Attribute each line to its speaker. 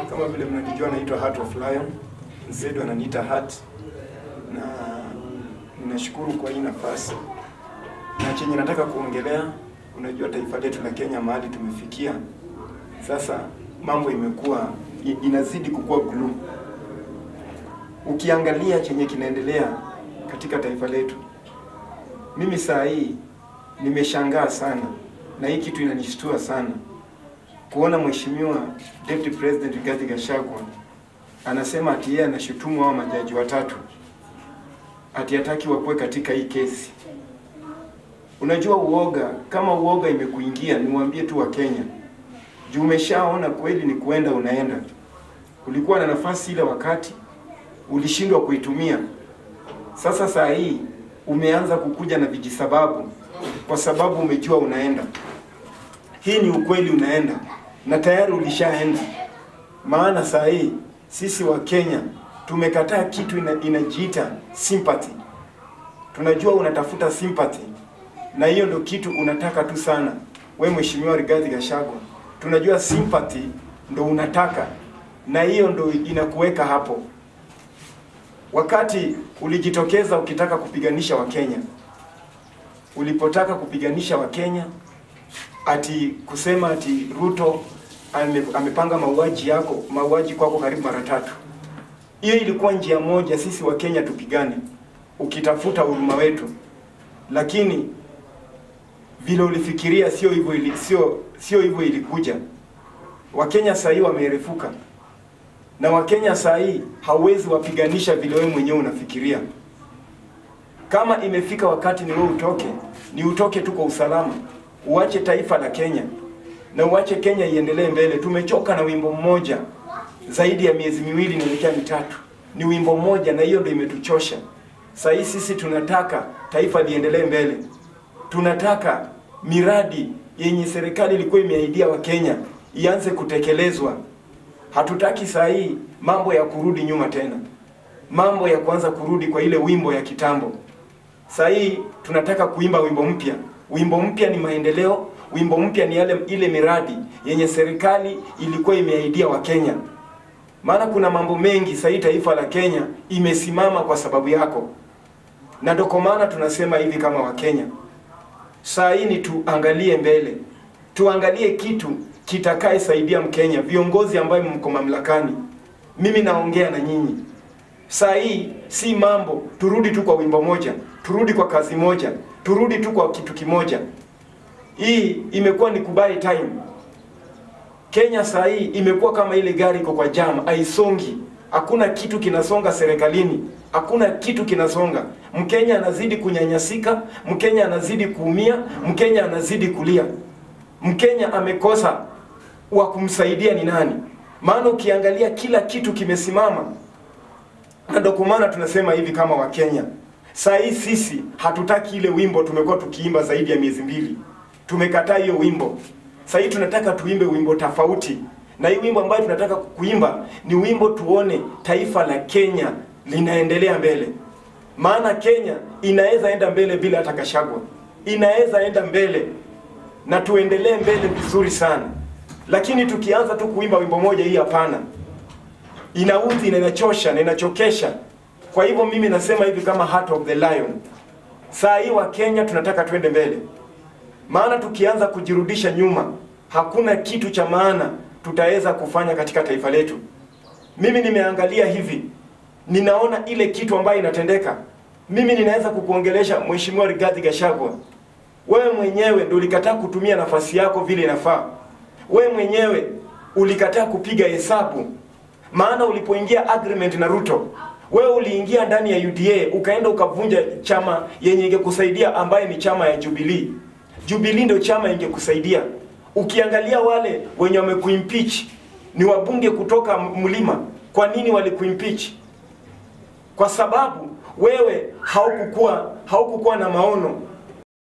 Speaker 1: Kama vile mnanijua, naitwa Heart of Lion, Zedu ananiita Heart, na ninashukuru kwa hii nafasi na chenye nataka kuongelea. Unajua taifa letu la Kenya mahali tumefikia sasa, mambo imekuwa i- inazidi kukua glue. Ukiangalia chenye kinaendelea katika taifa letu, mimi saa hii nimeshangaa sana, na hii kitu inanishtua sana kuona mheshimiwa Deputy President Rigathi Gachagua anasema ati yeye anashutumu hao majaji watatu ati hataki wakuwe katika hii kesi. Unajua uoga, kama uoga imekuingia, niwaambie tu wa Kenya, juu umeshaona kweli ni kuenda unaenda. Ulikuwa na nafasi ile wakati ulishindwa kuitumia. Sasa saa hii umeanza kukuja na vijisababu kwa sababu umejua unaenda. Hii ni ukweli, unaenda na tayari ulishaenda. Maana saa hii sisi wa Kenya tumekataa kitu ina, inajiita sympathy. Tunajua unatafuta sympathy, na hiyo ndo kitu unataka tu sana we Mheshimiwa Rigathi Gachagua. Tunajua sympathy ndo unataka, na hiyo ndo inakuweka hapo. Wakati ulijitokeza ukitaka kupiganisha Wakenya, ulipotaka kupiganisha Wakenya ati kusema ati Ruto ame, amepanga mauaji yako mauaji kwako karibu mara tatu. Hiyo ilikuwa njia moja sisi wa Kenya tupigane, ukitafuta huruma wetu, lakini vile ulifikiria sio hivyo ili, sio sio hivyo ilikuja. Wakenya saa hii wamerefuka, na Wakenya saa hii hauwezi wapiganisha vile wewe mwenyewe unafikiria. Kama imefika wakati ni wewe utoke, ni utoke tu kwa usalama, uache taifa la Kenya na uache Kenya iendelee mbele. Tumechoka na wimbo mmoja zaidi ya miezi miwili inaelekea mitatu, ni wimbo mmoja, na hiyo ndio imetuchosha. Saa hii sisi tunataka taifa liendelee mbele, tunataka miradi yenye serikali ilikuwa imeahidia Wakenya ianze kutekelezwa. Hatutaki saa hii mambo ya kurudi nyuma tena, mambo ya kuanza kurudi kwa ile wimbo ya kitambo. Saa hii tunataka kuimba wimbo mpya. Wimbo mpya ni maendeleo, wimbo mpya ni yale ile miradi yenye serikali ilikuwa imeahidia Wakenya. Maana kuna mambo mengi saa hii taifa la Kenya imesimama kwa sababu yako, na ndio kwa maana tunasema hivi kama Wakenya, saa hii ni tuangalie mbele, tuangalie kitu kitakaye saidia Mkenya, viongozi ambayo mko mamlakani. Mimi naongea na nyinyi saa hii, si mambo turudi tu kwa wimbo moja, turudi kwa kazi moja, turudi tu kwa kitu kimoja. Hii imekuwa ni kubai time. Kenya saa hii imekuwa kama ile gari iko kwa jam, haisongi. Hakuna kitu kinasonga serikalini, hakuna kitu kinasonga. Mkenya anazidi kunyanyasika, Mkenya anazidi kuumia, Mkenya anazidi kulia. Mkenya amekosa wa kumsaidia ni nani? Maana ukiangalia kila kitu kimesimama, na ndio kwa maana tunasema hivi kama Wakenya. Saa hii sisi hatutaki ile wimbo tumekuwa tukiimba zaidi ya miezi mbili, tumekataa hiyo wimbo. Sasa hii tunataka tuimbe wimbo tofauti, na hii wimbo ambayo tunataka kuimba ni wimbo tuone taifa la Kenya linaendelea mbele. Maana Kenya inaweza enda mbele bila hata Gachagua, inaweza enda mbele na tuendelee mbele vizuri sana, lakini tukianza tu kuimba wimbo moja, hii hapana, inaudhi na inachosha na inachokesha. Kwa hivyo mimi nasema hivi kama Heart of the Lion, saa hii wa Kenya tunataka tuende mbele maana tukianza kujirudisha nyuma, hakuna kitu cha maana tutaweza kufanya katika taifa letu. Mimi nimeangalia hivi, ninaona ile kitu ambayo inatendeka. Mimi ninaweza kukuongelesha Mheshimiwa Rigathi Gachagua, wewe mwenyewe ndio ulikataa kutumia nafasi yako vile inafaa. Wewe mwenyewe ulikataa kupiga hesabu, maana ulipoingia agreement na Ruto wewe uliingia ndani ya UDA ukaenda ukavunja chama yenye ingekusaidia ambaye ni chama ya Jubilee. Jubilee ndio chama ingekusaidia. Ukiangalia wale wenye wamekuimpeach ni wabunge kutoka mlima. Kwa nini walikuimpeach? Kwa sababu wewe haukukuwa haukukuwa na maono